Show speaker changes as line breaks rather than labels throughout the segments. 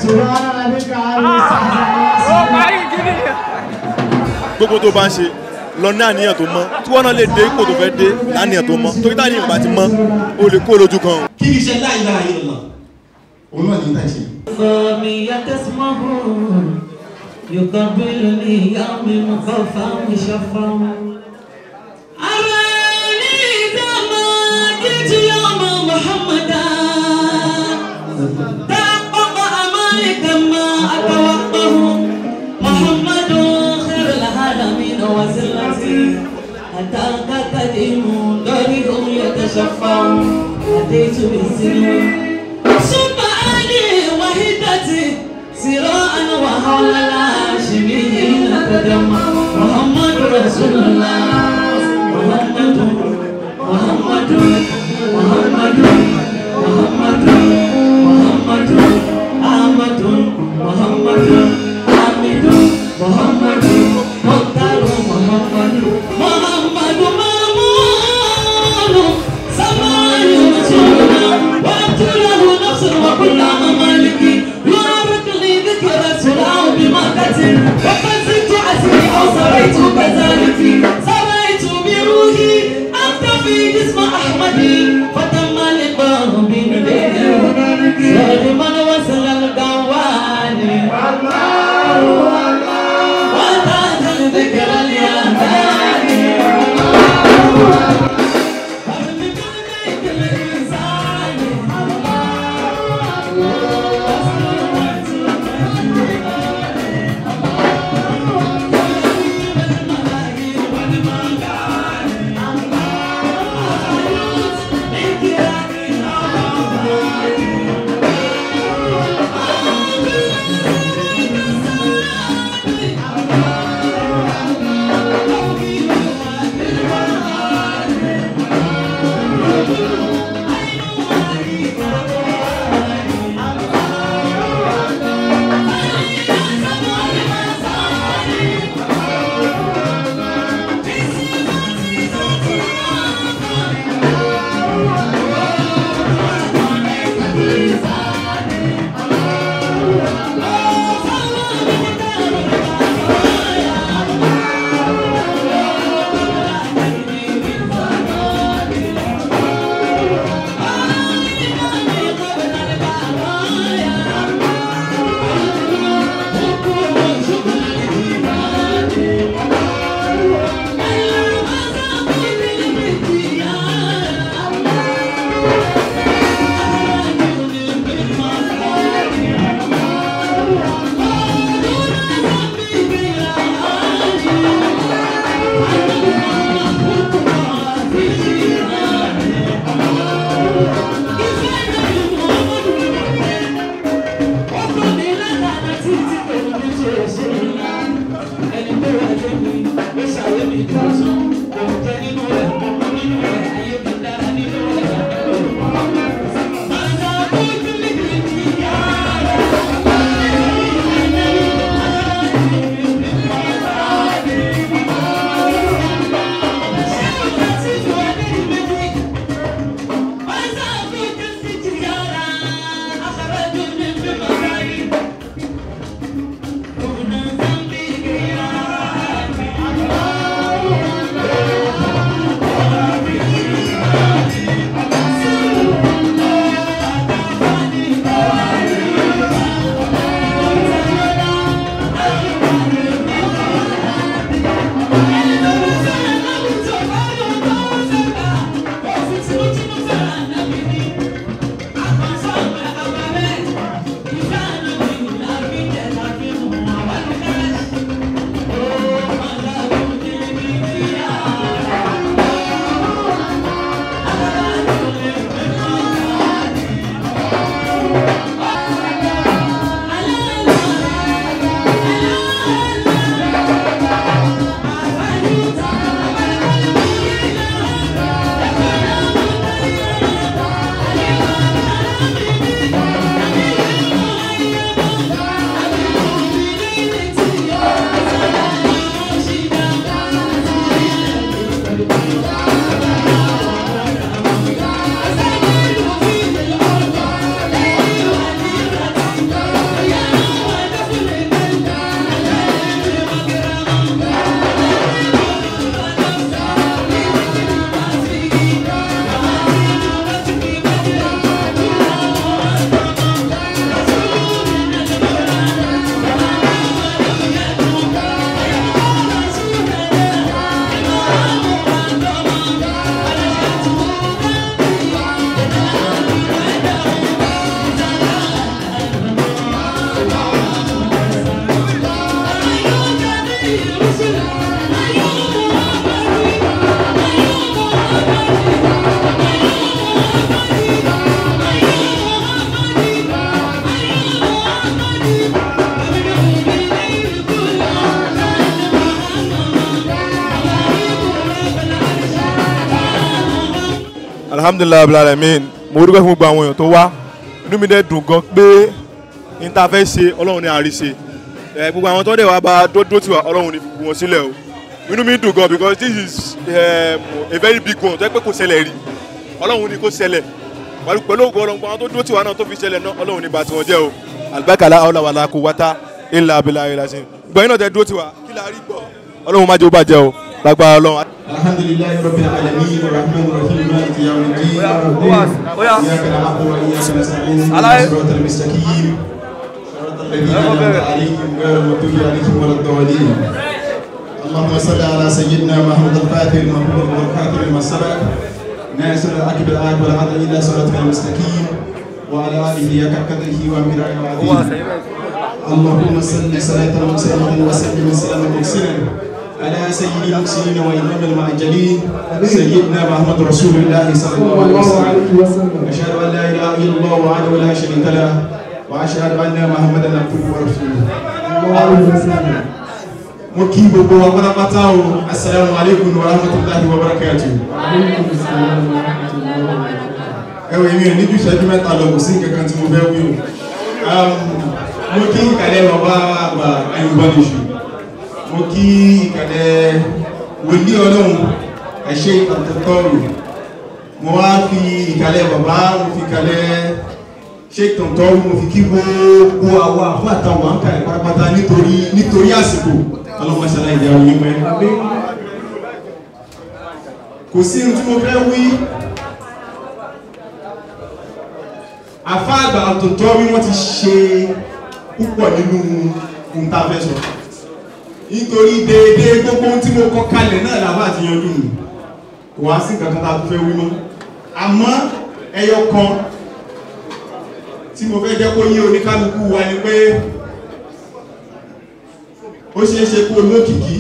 gbogbo tó bá ń ṣe lọ ní àníyàn tó mọ́ tí wọ́n náà lè dé ipò tó fẹ́ dé láníyàn tó mọ́ torí táníyàn bá ti mọ́ o lè kó lójú kan o.
kí ni iṣẹ́ la ilaha illallah òun náà ní ìtàjì.
فمي تسمه يقبلني يوم مخفى مشفى أراني كما جئت يوم محمدا تحقق أمالي كما أتوقع محمد خير العالمين وسلتي أتاك قديم ضريهم يتشفع أتيت بالسنين سبحاني وحدتي سراء وحول الهاشميين قدم محمد رسول الله محمد محمد محمد محمد محمد أحمد محمد حميد محمد مختار محمد محمد مامون سماء رسولنا وأنت له نفس وكل ممالكي يبارك لي ذكر سلام بمكة وقد زدت عسري أو
alhamdulilayi abdulalamin mo dúpẹ́ fún gbogbo àwọn èèyàn tó wá inú mi dẹ̀ dùn gan pé n ta fẹ́ ṣe ọlọ́run ní àríṣe ẹ gbogbo àwọn tó dẹ̀ wá bá dúró tiwa ọlọ́run ní fi wọn sílẹ̀ o inú mi dùn gan because this is um, a very big one tó yẹ pé kò ṣẹlẹ̀ rí ọlọ́run ní kò ṣẹlẹ̀ pẹ̀lú pẹ̀lú ògùn ọlọ́run àwọn tó dúró tiwa náà tó fi ṣẹlẹ̀ náà ọlọ́run ní bá tiwọn jẹ́ o alibakala ọlọ́wàlá kò wáta ilà abilà ìlàsìn gbọ̀nyìn náà tẹ dúró tiwa kí la rí gbọ́ ọlọ́run má jẹ́ ó bàjẹ́ o lágbára ọlọ́run
الحمد لله رب العالمين الرحمن الرحيم مالك يوم الدين اياك نعبد واياك نستعين صراط المستقيم صراط الذين انعمت عليهم غير المغضوب عليهم ولا الضالين اللهم صل على سيدنا محمد الفاتح المغفور والخاتم لما سبق ناصر العقب العاقب والعدل الى صراطك المستقيم وعلى اله حق قدره وامره العظيم اللهم صل صلاة وسلاما وسلم سلاما مكسرا على سيد المرسلين وإمام المعجلين سيدنا محمد رسول الله صلى الله عليه وسلم أشهد أن لا إله إلا الله وحده لا شريك له وأشهد أن محمدا عبده ورسوله mo kí gbogbo wa pátápátá o asalaamu aleykum wa rahmatulahi wa barakatu. ẹ wò èmi ò ní ju ìṣẹ́jú mẹ́ta lọ kò sí nǹkan kan tí mo fẹ́ wí o mo kí ìkàlẹ̀ bàbá àgbà ayọ̀bọ̀nìṣù mo kí ìkàlẹ̀ wòlíì ọlọ́run ẹ̀ṣẹ́ ìtàntọ́rù mo wá fi ìkàlẹ̀ bàbá mo fi ìkàlẹ̀ ṣe ìtàntọ́rù mo fi kí gbogbo àwọn àfọ́ àtàwọn àǹkà ìpátápátá nítorí nítorí àsìkò ọlọ́mọṣẹ́lá ìjà òyìn pẹ́ kò sí ohun tí mo fẹ́ wí àfá àgbà àtòtọ́ bí wọ́n ti ṣe púpọ̀ nínú ohun tá a fẹ́ sọ nítorí déédéé gbogbo ohun tí mo kọ kalẹ̀ náà làbá àti yanjú nù kò wá sí nǹkan kan tá a tún fẹ́ wí mọ́ àmọ́ ẹyọ kan tí mo fẹ́ jẹ́ kó yé oníkálukú wa ni pé ó ṣeé ṣe kó lókìkí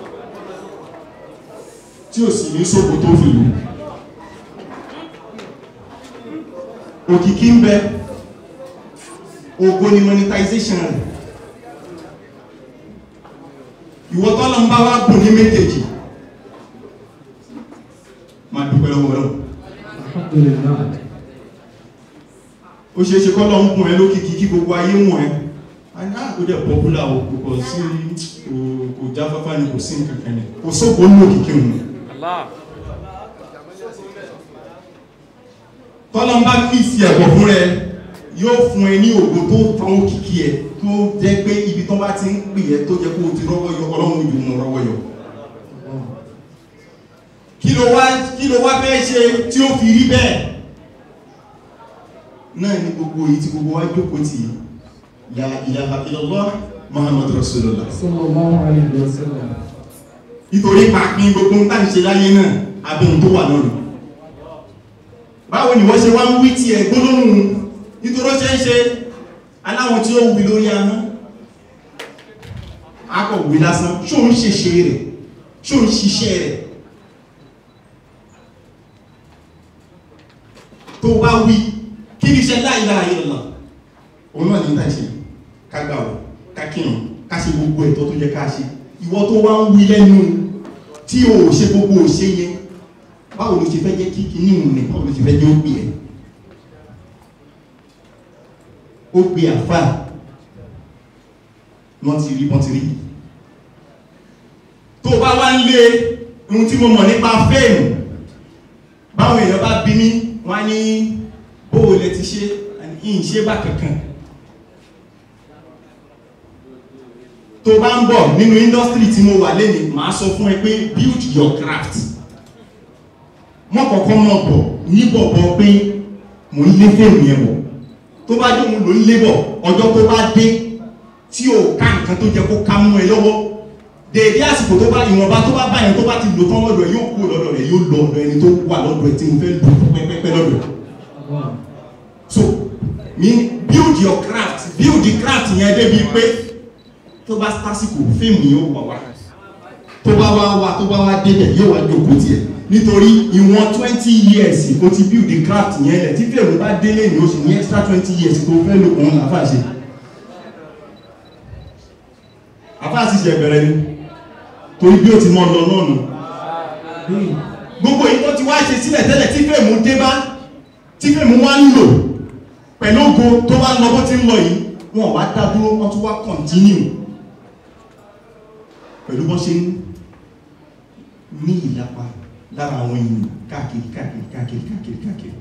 tí ò sì ní sóko tó fi lù òkìkí ń bẹ ògo ni monetization rẹ̀ ìwọ tọ́lọ ń bá wá bùn ní méjèèjì máa dúpẹ́ lọ́wọ́ lọ́wọ́ ó ṣe é ṣe kọ́lọ̀ ń bùn ẹ lókìkí kí gbogbo ayé wọ̀n ẹ aná ó dẹ̀ pọ́pùlà o kò kọ̀ sí kò jáfáfá ni kò sí nǹkan kan ní kò sóko ní òkìkí òun tọ́lọ ń bá fíìsì ẹ̀bọ̀ fún rẹ yóò fún ẹ ní ògo tó tán òkìkí ẹ tó jẹ́ pé ibi tó bá ti ń pè ẹ tó jẹ́ kó o ti rọ́wọ́ yọ ọlọ́run yóò mú rọ́wọ́ yọ kí ló wá kí ló wá fẹ́ ṣe tí ó fi rí bẹ́ẹ̀ náà ní gbogbo èyí tí gbogbo wa jókòó tì í la ilaha illallah muhammad rasulullah nítorí pàápín gbogbo ń tàn ṣe láyé náà abẹ́hùn tó wà lọ́rùn báwo ni wọ́n ṣe wá ń wí tí ẹ̀ gbólóhùn nítorí ó ṣe ń ṣe aláwọn tí ó wí lórí ahọ́n akọ̀wé lásán ṣó ń ṣeṣe rẹ̀ ṣó ń ṣiṣẹ́ rẹ̀ tó bá wí kí ní ṣe la ilaha illallah òun náà ní tàṣí kágbàwọ̀ kákìrùn ká ṣe gbogbo ẹ̀tọ́ tó jẹ́ ká ṣe ìwọ tó wá ń wí lẹ́nu tí o ṣe gbogbo òṣè yẹn báwo ló ṣe fẹ́ jẹ́ kí kìíní ìrùn ní báwo ló ṣe fẹ́ jẹ́ ó gbé ẹ̀ ó gbé àfà wọ́n ti rí wọ́n ti rí tó bá wá ń lé ohun tí mo mọ̀ nípa fẹ́ẹ̀mù báwọn èèyàn bá bí mí wọ́n á ní bóò lẹ ti ṣe ìyìn ṣe bá kankan tó bá ń bọ̀ nínú industry tí mo wà lẹ́nìí màá sọ fún ẹ pé build your craft mọ́ kọ̀ọ̀kan mọ́ bọ̀ ní bọ̀bọ̀ pé mo ń lé fèmí ẹ̀ bọ̀ tó bá dé òun ló ń lé bọ̀ ọjọ́ tó bá dé tí ò ká nǹkan tó jẹ kó ká mú ẹ lọ́wọ́ dèédé àsìkò tó bá ìwọ̀nba tó bá báyẹn tó bá ti lò tán lọ́dọ̀ ẹ yóò kú lọ́dọ̀ rẹ̀ yóò lọ ọ̀dọ̀ ẹni tó wà lọ́dọ̀ ẹ tí mo fẹ́ lò pẹ́pẹ́pẹ́ lọ́dọ̀ so mean build your craft build the craft yẹn débi pé tó bá tásìkò fíìmù yóò wà wá tó bá wá wá tó bá wá débẹ̀ yóò wá jókòó tiẹ̀ nítorí ìwọ̀n twenty years o ti build the craft yẹn lẹ̀ tí fíìmù bá délé ní oṣù ní extra twenty years tó fẹ́ lò òun làfà ṣe àfà sì ṣe bẹ̀rẹ̀ ni torí bí ó ti mọ́ lọ náà nù gbogbo èyí tó ti wá ṣe sílẹ̀ tẹ́lẹ̀ tí fèmù dé bá tí fèmù wá ń lò pẹ̀lú ògo tó wá lọ bó ti ń lọ yìí wọn wá dá dúró wọn tún wá kọ̀ntínú pẹ̀lú bọ́n ṣe ń ní ìlapa lára àwọn èèyàn káàkiri káàkiri káàkiri káàkiri káàkiri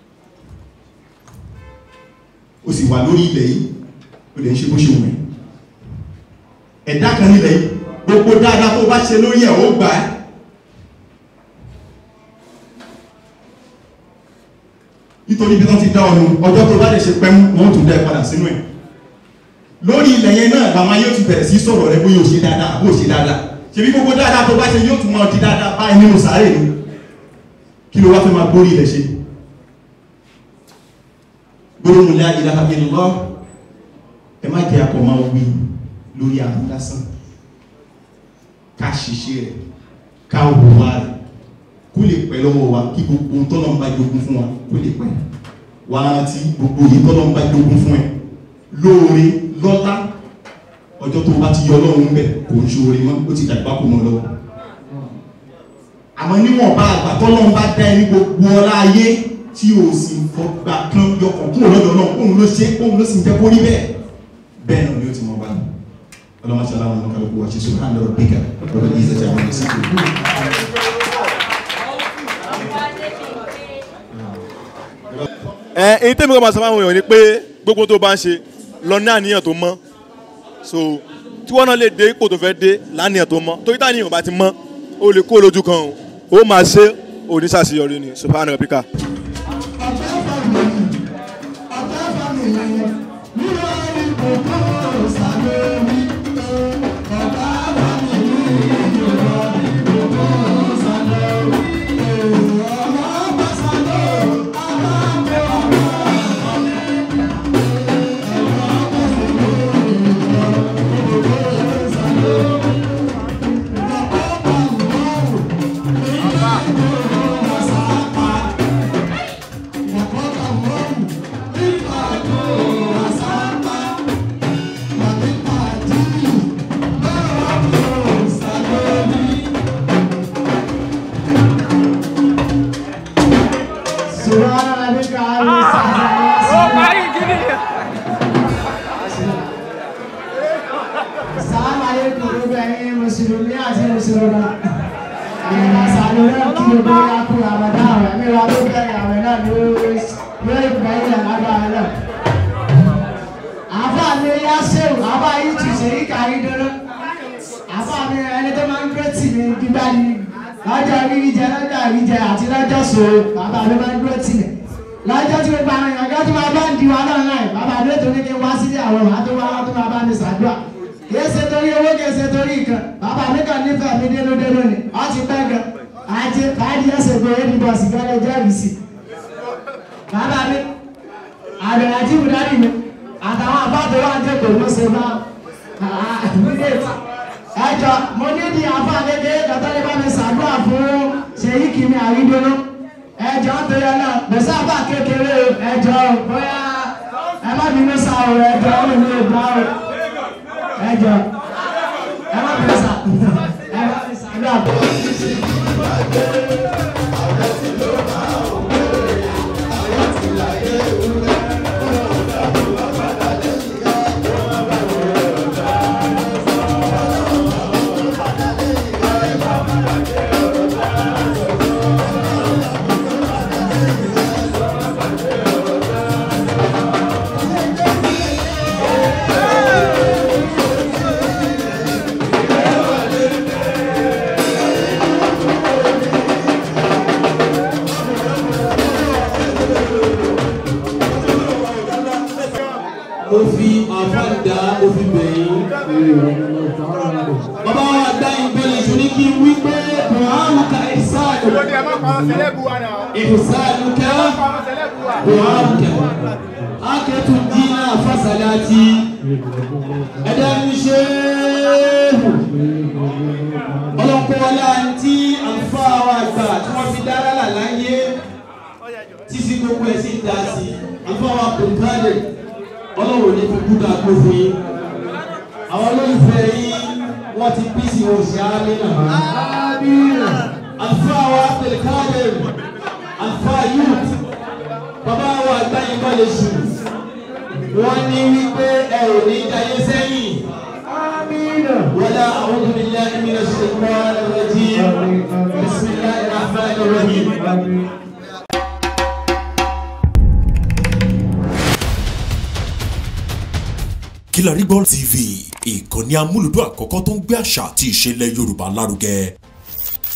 ó sì wà lórí ilẹ̀ yìí ó lè ń ṣe bó ṣe wù ẹ́ ẹ̀dá kan nílẹ̀ yìí gbogbo dáadáa tó bá ṣe lórí ẹ̀ ó gbà á nítorí bí wọ́n ti dá ọ̀nà ọjọ́ tó bá lè ṣe pẹ́mú wọ́n tún dá ẹ padà sínú ẹ̀ lórí ilẹ̀ yẹn náà làwọn ayé ti bẹ̀rẹ̀ sí sọ̀rọ̀ rẹ bóyá ò ṣe dáadáa bó ṣe dáadáa ṣebí gbogbo dáadáa tó bá ṣe yóò tún máa di dáadáa báyìí nínú sàárè ni kí ló wá fẹ́ máa gbórí ilẹ̀ ṣe gbólóhùn la ilaha illallah ẹ má jẹ́ akọ máa wí lórí àwọn lásán ká ṣiṣẹ́ rẹ̀ ká wùwá rẹ̀ kó lè pẹ́ lọ́wọ́ wa kí gbogbo ohun tọ́lọ́ ń bá jogún fún wa kó lè pẹ́ wá rántí gbogbo yìí tọ́lọ́ ń bá jogún fún ẹ lóore lọ́lá ọjọ́ tó bá ti yọ ọlọ́run bẹ̀ kò ń ṣoore mọ́ ó ti dàgbà kò mọ́ lọ́wọ́ àmọ́ níwọ̀n bá àgbà tọ́lọ́run bá dá ẹni gbogbo ọlá ayé tí o sì fọgbà kan yọkàn kúrò lọ́dọ̀ náà òun ló ṣe òun ló sì ń jẹ́ kó rí bẹ́ẹ̀ bẹ́ẹ̀ náà ni ó ti mọ̀ bá mi ọlọ́mọṣẹ́ aláwọn ọmọ kálukú wa ṣe sọ hàn lọ́rọ̀ bíkà lọ́rọ̀ ní ìṣẹ̀jẹ̀ àwọn ìṣẹ̀jẹ̀
ẹ èyí tẹ́mi kọ́ máa sọ fún àwọn èèyàn ni pé gbogbo tó bá ń ṣe lọ ní àníyàn tó mọ́ so tí wọ́n náà lè dé ipò tó fẹ́ dé láníyàn tó mọ́ torí táníyàn bá ti mọ́ ó lè kó lójú kan o ó máa ṣe oníṣàṣeyọrí ni subhanahu wa ta'ala.
Assalamu alaikum gbogbo ẹ̀yin mùsùlùmí àti mùsùlùmá. Ìrìnàṣàlù náà kí gbogbo ya kú àmàdá àwẹ̀ mi wa ló bẹ̀rẹ̀ àwẹ̀ náà ní yóò ìgbẹ́yìn àlágbára náà. Àfà mi yá ṣéwù, àfà yìí tù ṣe yí kàrí dúró. Àfà mi ẹni tó máa ń gbé tì mí gbígbá ni lọ́jọ́ rírí jẹ lọ́jọ́ àrí jẹ àti lọ́jọ́ sòrò bàbá mi máa ń gbé tì mí. Lọ́jọ́ tí gbogbo àwọn èèyàn gẹ́gẹ́ tí wọ́n bá ń di wa náà náà bàbá mi tó ní kí n wá sílé àwọn wàá tó wá wá tó máa bá mi ṣàdúrà kìí ṣe torí owó kìí ṣe torí nǹkan bàbá mi kàn nífẹ̀ẹ́ mi dénúdénú ni ọ ti pẹ́ gan àti fàájì ẹsẹ̀ pé ó ní bọ́ọ̀sì gẹ́lẹ́ jẹ́rìí sí bàbá mi àbẹ̀rẹ̀ àti ìbùdárì mi àtàwọn àbáàtò wà ń tẹ̀kọ̀ ló ṣe bá ẹjọ mo ní di àfa kékeré kàtà lè bá mi ṣàdúrà fún ṣèyí kìíní àrídónú ẹjọ tó yẹ náà bẹ̀sẹ̀ àbá kékeré ẹjọ bóyá ẹ má bínú sáà o ẹjọ ó lè ní ìgbà o ẹjọ ẹ má bẹ sà ẹ má bẹ sà ní àbọ.
mo fi àfáàdá mo fi bẹ̀yìn. bàbá wa dá ìbéèrè ìṣó ní kí n wí pé buhari ka ìsáàlù. ìsáàlù kẹ́ buhari kẹ́ akẹ́tù dínà fásalátì ẹ̀dá ní ṣe ọlọ́kọ̀ọ́lá tí àǹfààní àwọn àgbà tí wọ́n fi dára là láyé títí gbogbo ẹ̀ sì ń dá sí àǹfààní àwọn kòǹkálẹ̀ ọlọ́run ní fi kúdà tó fún yín àwọn olólùfẹ́ yín wọ́n ti bí sí oṣù àmì náà àlùfáà wa abdulkadir àlùfáà youth bàbá wa àgbáyé bá lè sùn wọ́n ní wípé ẹ ò ní jayé sẹ́yìn. ولا أعوذ بالله من الشيطان الرجيم بسم الله الرحمن الرحيم
Kilarigbo TV ìkànnì amúlùdún àkọ́kọ́ tó ń gbé àṣà àti ìṣẹ̀lẹ̀ Yorùbá lárugẹ